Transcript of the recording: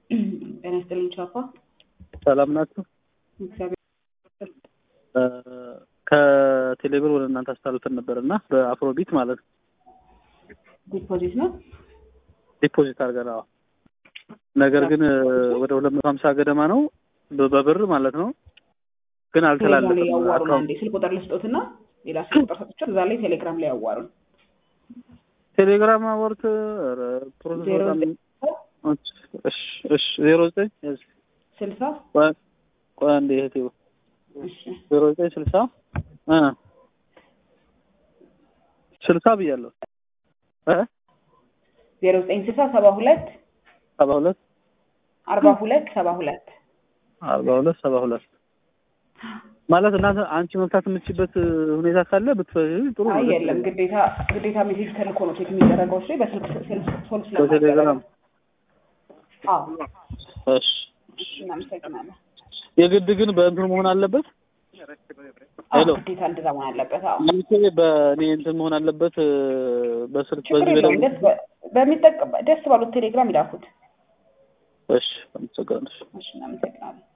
ጤና ይስጥልኝ ቻፓ። ሰላም ናችሁ? እግዚአብሔር ከቴሌብር ወደ እናንተ አስተላልፈን ነበር እና በአፍሮቢት ማለት ነው ዲፖዚት ነው። ዲፖዚት አድርገን አዎ። ነገር ግን ወደ ሁለት መቶ ሀምሳ ገደማ ነው በ- በብር ማለት ነው። ግን ቴሌግራም ላይ አልተላለፈም። ያዋሩን። አካውንት አንዴ ስልክ ቁጥር ልስጦትና ሌላ ስልክ ቁጥር ሰጥቼው እዛ ላይ ቴሌግራም ላይ ያዋሩን። ቴሌግራም አወርት ኧረ ፕሮሰስ ዜሮ በጣም ዘጠኝ እሺ እሺ ዜሮ ዘጠኝ እሺ ስልሳ ቆይ ቆይ አንዴ እህቴ እሺ ዜሮ ዘጠኝ ስልሳ እ ስልሳ ብያለሁ እ ዜሮ ዘጠኝ ስልሳ ሰባ ሁለት ሰባ ሁለት አርባ ሁለት ሰባ ሁለት አርባ ሁለት ሰባ ሁለት ማለት እናንተ አንቺ መፍታት የምትችበት ሁኔታ ካለ ብትፈ ጥሩ ነው። አይ የለም ግዴታ ግዴታ ሜሴጅ ተልኮ ነው ቼክ የሚደረገው እሱ በስልክ ስልክ ሶልቭ በቴሌግራም አዎ እሺ እናመሰግናለን። የግድ ግን በእንትን መሆን አለበት። አዎ ሄሎ ግዴታ እንደዛ መሆን አለበት። አዎ ይሄ በእኔ እንትን መሆን አለበት እ፣ በስልክ ችግር በዚህ የለውም። በላይ ደስ በ- በሚጠቀም ደስ ባሉት ቴሌግራም ይላኩት። እሺ አመሰግናለሁ። እሺ እናመሰግናለን።